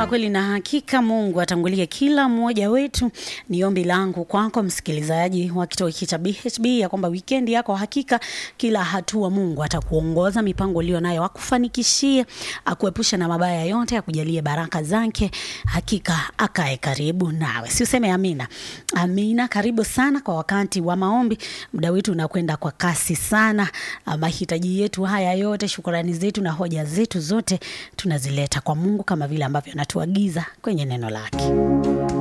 Ama kweli na hakika Mungu atangulie kila mmoja wetu. Ni ombi langu kwako msikilizaji wa kituo hiki cha BHB ya kwamba wikendi yako hakika kila hatua Mungu atakuongoza, mipango ulio nayo akufanikishie, akuepushe na mabaya yote, akujalie baraka zake, hakika akae karibu nawe. Si useme amina? Amina. Karibu sana kwa wakati wa maombi. Muda wetu unakwenda kwa kasi sana. Mahitaji yetu haya yote, shukrani zetu na hoja zetu zote tunazileta kwa Mungu kama vile ambavyo anatuagiza kwenye neno lake.